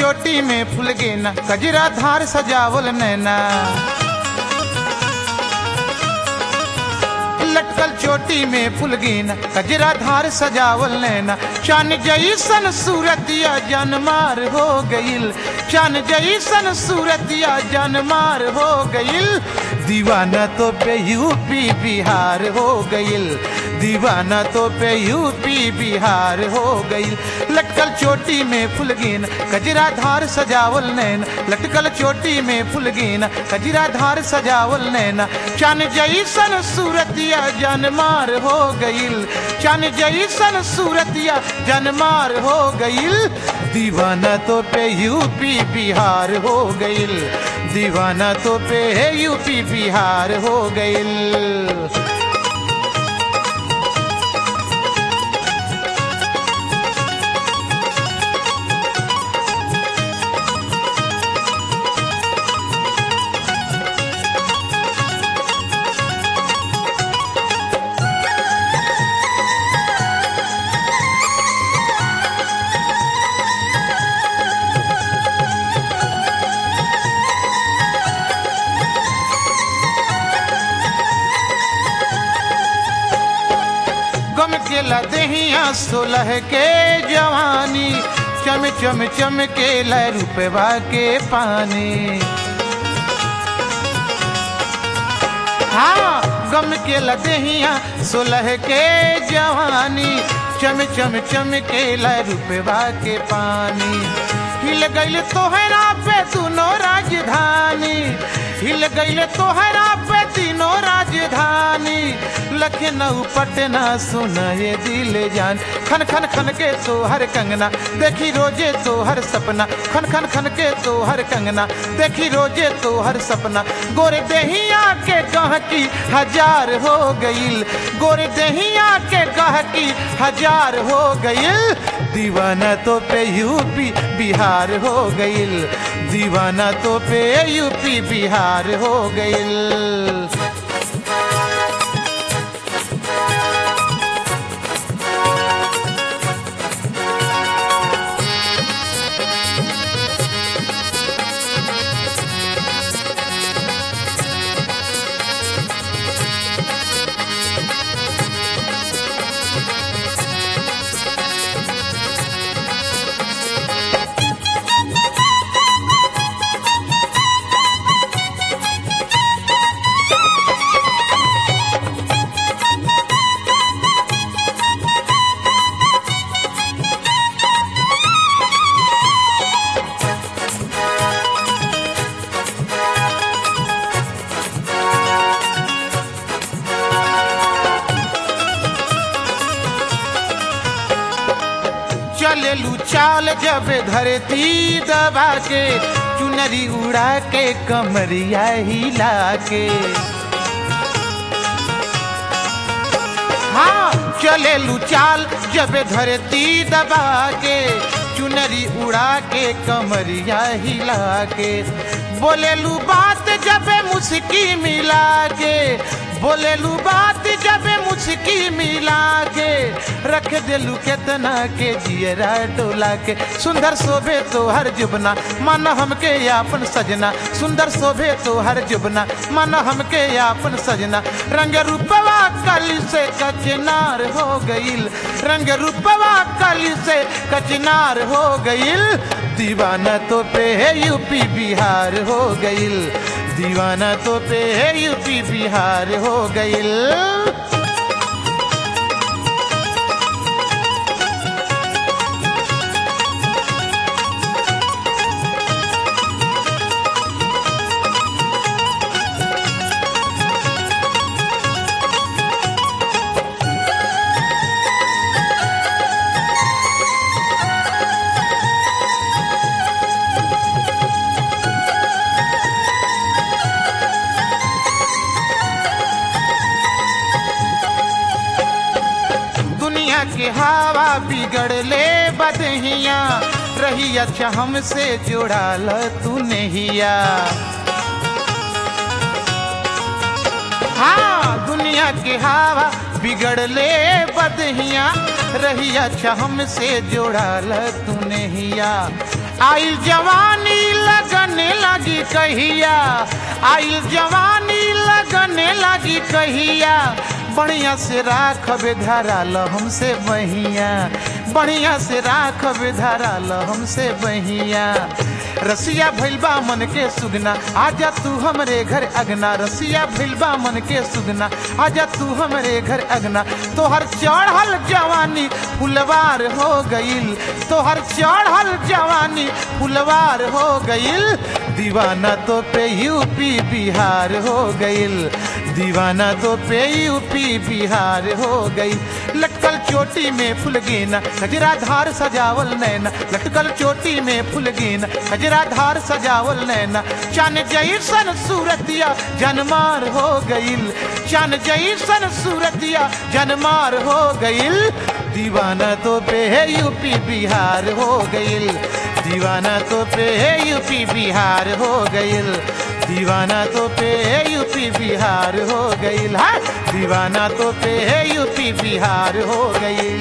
चोटी में फूल गेना कजरा धार सजावल नैना लटकल चोटी में फूल गेना कजरा धार सजावल नैना चान जैसन सूरतिया जनमार हो गईल चान जैसन सूरतिया जनमार हो गईल दीवाना तो पे यूपी बिहार हो गईल दीवाना तो पे यूपी बिहार हो गईल लटकल चोटी में फुलगीन कजरा धार सजावल नैन लटकल चोटी में फुलगीन कजरा धार सजावल नैना चान जैसन सूरतिया जनमार हो गईल चान जैसन सूरतिया जनमार हो गईल दीवाना तो पे यूपी बिहार हो गईल दीवाना तो पे यूपी बिहार हो गईल गम के लदहिया सोलह के जवानी चम चम चम के ल रुपवा के पानी हाँ गम के लदहिया सोलह के जवानी चम चम चम के ल रुपवा के पानी हिल गईल तोहरा पे दोनों राजधानी हिल गईल तोहरा पे तीनों राजधानी लखनऊ पटना सुनाए दिल जान खन खन खन के तोहर कंगना देखी रोजे तोहर सपना खन खन खन के तोहर कंगना देखी रोजे तोहर सपना गोरे दहिया के गहकी हजार हो गईल गोरे दहिया के गहकी हजार हो गईल दीवाना तो पे यूपी बिहार हो गईल दीवाना तो पे यूपी बिहार हो गईल चलेलू चाल जब धरती दबा के चुनरी उड़ा के कमरिया हिला के हाँ चलेलू चाल जब धरती दबा के चुनरी उड़ा के कमरिया हिला के बोलेलू बात जब मुस्की मिला के बोलेलू बात जब मुस्की मिला के रख दिलू केतना के जियरा डोला के सुंदर शोभे तो हर जुबना मन हमके यापन सजना सुंदर शोभे तो हर जुबना मन हमके यापन सजना रंग रूपवा कल से कचनार हो गईल रंग रूपवा कल से कचनार हो गईल दीवाना तो पे है यूपी बिहार हो गईल दीवाना तो पे है यूपी बिहार हो गईल दुनिया के हवा बिगड़ले बदहिया रही अच्छा हमसे जोड़ाल तू नहिया हाँ दुनिया के हवा बिगड़ले बदहिया रही अच्छा हमसे जोड़ाल तू नहिया आइल जवानी लगने लगी कहिया आइल जवानी लगने लगी कहिया बढ़िया से राखब धराल हमसे बहिया बढ़िया से राखब धराल हमसे बहिया रसिया भैलबा मन के सुगना आजा तू हमरे घर अगना रसिया भैलबा मन के सुगना आजा तू हमरे घर अगना तोहर चढ़ल जवानी फुलवार हो गईल तोहर चढ़ल जवानी फुलवार हो गईल दीवाना तो पे यूपी बिहार हो गईल दीवाना तो पे यूपी बिहार हो गई लटकल चोटी में फुल गेना गजरा धार सजावल नैना लटकल चोटी में फुल गेना गजरा धार सजावल नैना चन जैसन सूरतिया जनमार हो गईल चन जैसन सूरतिया जनमार हो गईल दीवाना तो पे है यूपी बिहार हो गईल दीवाना तो पे है यूपी बिहार हो गईल दीवाना तो पे है यूपी बिहार हो गईल हाँ दीवाना तो पे है यूपी बिहार हो गईल